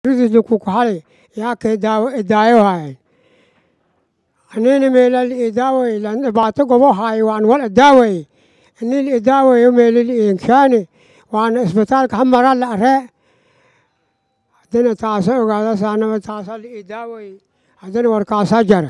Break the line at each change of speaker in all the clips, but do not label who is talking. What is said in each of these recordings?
kukuxali yaake daayo haay anini meelal idaaway lan dhibaato gobo haay waan wal idaaway anil idaawayo meelil iinshaani waana isbitaalka hamara la aree haddana taasa ogaada saanama taasa la idaaway haddana warkaasaa jara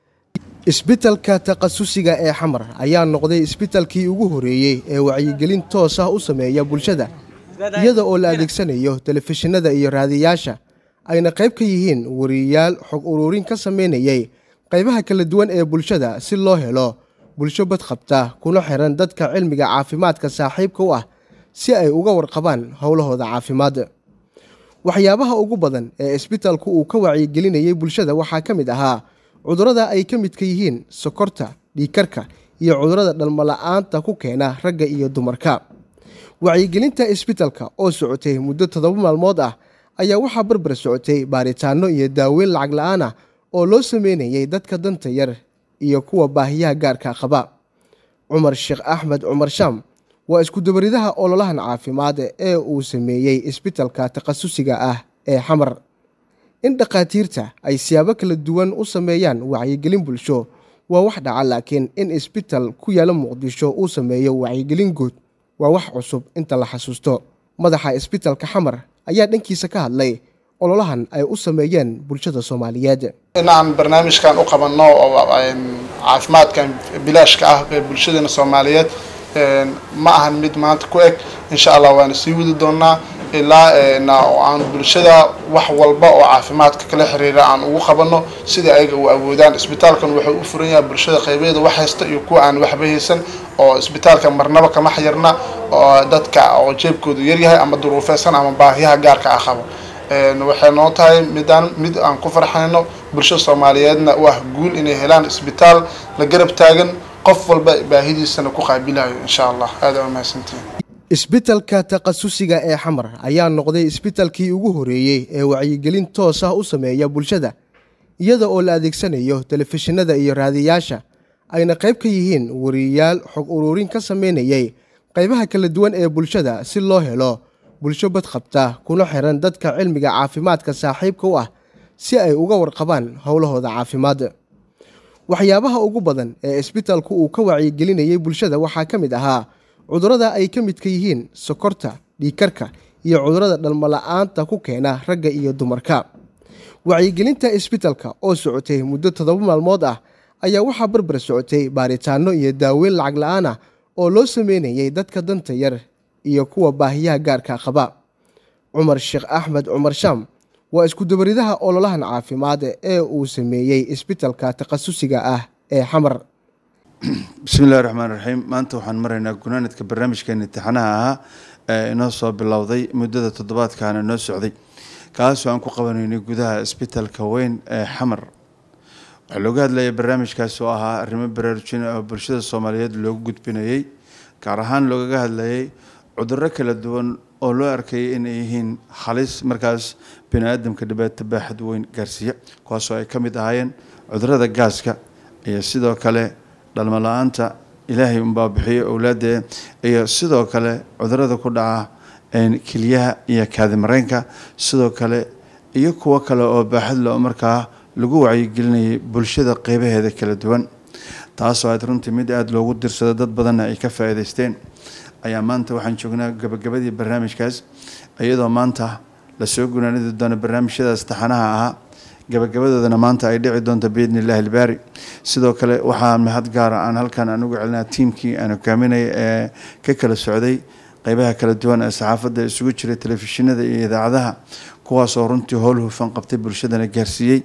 isbitalka takhasusiga ee xamar ayaa noqday isbitalkii ugu horeeyey ee wacyigelin toos ah u sameeya bulshada iyada oo la adeegsanayo telefishinada iyo raadiyaasha ayna qayb ka yihiin wariyayaal xog uruurin ka sameynayay qaybaha kala duwan ee bulshada si loo helo bulsho badqabta kuna xiran dadka cilmiga caafimaadka saaxiibka u ah si ay uga warqabaan howlahooda caafimaad waxyaabaha ugu badan ee isbitalku uu ka wacyigelinayay bulshada waxaa ka mid ahaa cudurrada ay ka midka yihiin sokorta dhiikarka iyo cudurrada dhalmola'aanta ku keena ragga iyo dumarka wacyigelinta isbitalka oo socotay muddo toddoba maalmood ah ayaa waxaa barbar socotay baaritaanno iyo daaweyn lacag la-aan ah oo loo sameynayay dadka danta yar iyo kuwa baahiyaha gaarka qaba cumar sheekh axmed cumar shaam waa iskudabaridaha ololahan caafimaad ee uu sameeyey isbitalka takhasusiga ah ee xamar in dhakhaatiirta ay siyaabo kala duwan u sameeyaan wacyigelin bulsho waa wax dhaca laakiin in isbital ku yaala muqdisho uu sameeyo wacyigelin guud waa wax cusub inta la xasuusto madaxa isbitalka xamar ayaa dhankiisa ka hadlay ololahan ay u sameeyeen bulshada soomaaliyeed
inaan barnaamijkan u qabanno oo caafimaadkan bilaashka ah ee bulshadeena soomaaliyeed ma ahan mid maanta ku eg insha allah waana sii wadi doonaa ilaa aan bulshada wax walba oo caafimaadka kala xiriira aan ugu qabanno sidai ayaga u awoodaan isbitaalkan wuxuu u furan yahay bulshada qaybeeda wax haysta iyo kuwa aan waxba haysan oo isbitaalka marnaba kama xayirna oo dadka oo jeebkoodu yaryahay ama duruufeysan ama baahiyaha gaarka ah qabo waxay noo tahay midaan mid aan ku farxayno bulshada soomaaliyeedna u ah guul inay helaan isbitaal la garab taagan qof walba baahidiisana ku qaabilayo insha allah aada waa mahadsantihin
isbitalka takhasusiga ee xamar ayaa noqday isbitalkii ugu horeeyey ee wacyigelin toos ah u sameeya bulshada iyada oo la adeegsanayo telefishinada iyo raadiyaasha ayna qayb ka yihiin wariyayaal xog uruurin ka sameynayay qaybaha kala duwan ee bulshada si loo helo bulsho badqabta kuna xiran dadka cilmiga caafimaadka saaxiibka u ah si ay uga warqabaan howlahooda caafimaad waxyaabaha ugu badan ee isbitalku uu ka wacyigelinayay bulshada waxaa ka mid ahaa cudurrada ay ka midka yihiin sokorta dhiikarka iyo cudurrada dhalmola'aanta ku keena ragga iyo dumarka wacyigelinta isbitalka oo socotay muddo toddoba maalmood ah ayaa waxaa barbar socotay baaritaanno iyo daaweyn lacag la-aan ah oo loo sameynayay dadka danta yar iyo kuwa baahiyaha gaarka qaba cumar sheekh axmed cumar shaam waa iskudabaridaha ololahan caafimaad ee uu sameeyey isbitalka takhasusiga ah ee xamar
bismillahi raxmaan raxiim maanta waxaan maraynaa gunaanadka barnaamijkeena imtixaanaha ahaa ee inoo soo bilowday muddada toddobaadkaana noo socday kaasoo aan ku qabanaynay gudaha isbitalka weyn ee xamar waxaa looga hadlayay barnaamijkaas oo ahaa arrimo baraarujin oo bulshada soomaaliyeed loogu gudbinayay gaar ahaan loogaga hadlayay cudurro kala duwan oo loo arkayay inay yihiin halis markaas bini aadamka dhibaato baaxad weyn gaarsiiya kuwaasoo ay ka mid ahaayeen cudurrada gaaska iyo sidoo kale dhalmo la-aanta ilaahay unbaa bixiyo owlaadee iyo sidoo kale cudurada ku dhaca keliyaha iyo kaadimareenka sidoo kale iyo kuwo kale oo baaxad le oo markaa lagu wacyigelinayay bulshada qeybaheeda kala duwan taasoo aad runtii mid aada loogu dirsado dad badanna ay ka faa'iidaysteen ayaa maanta waxaan joognaa gabagabadii barnaamijkaas iyadoo maanta lasoo gunaanidi doono barnaamijyadaas taxanaha ahaa gabagabadoodana maanta ay dhici doonto biidni illahi albaari sidoo kale waxaa mahad gaara aan halkan aan ugu celinaa tiimkii aan hogaaminaya ee ka kala socday qeybaha kala duwan ee saxaafadda isugu jiray telefishinada iyo idaacadaha kuwaasoo runtii howl hufan qabtay bulshadana gaarsiiyey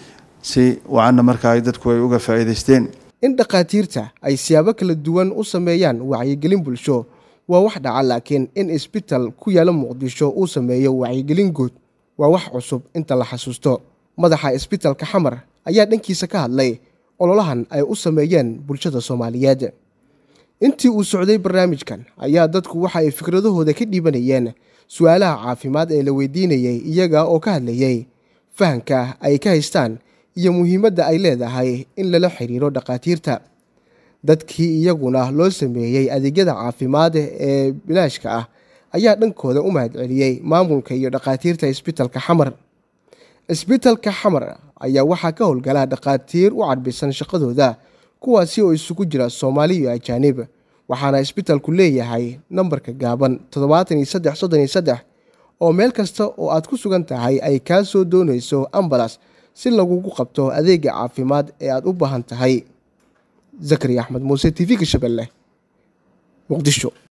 si wacanna markaa ay dadku ay uga faa'iidaysteen
in dhakhaatiirta ay siyaabo kala duwan u sameeyaan wacyigelin bulsho waa wax dhaca laakiin in isbital ku yaala muqdisho uu sameeyo wacyigelin guud waa wax cusub inta la xasuusto madaxa isbitalka xamar ayaa dhankiisa ka hadlay ololahan ay u sameeyeen bulshada soomaaliyeed intii uu socday barnaamijkan ayaa dadku waxa ay fikradahooda ka dhiibanayeen su-aalaha caafimaad ee la weydiinayay iyaga oo ka hadlayay fahanka ay ka haystaan iyo muhiimadda ay leedahay in lala xiriiro dhakhaatiirta dadkii iyaguna loo sameeyey adeegyada caafimaad ee bilaashka ah ayaa dhankooda u mahadceliyey maamulka iyo dhakhaatiirta isbitalka xamar isbitalka xamar ayaa waxaa ka howlgala dhakhaatiir u cadbisan shaqadooda kuwaasi oo isugu jira soomaali iyo ajaanib waxaana isbitalku leeyahay nambarka gaaban toddobaatan iyo saddex soddon iyo saddex oo meel kasta oo aad ku sugan tahay ay kaa soo doonayso ambalas si lagugu qabto adeega caafimaad ee aad u baahan tahay zakariya axmed muuse t v-ga shabeelle muqdisho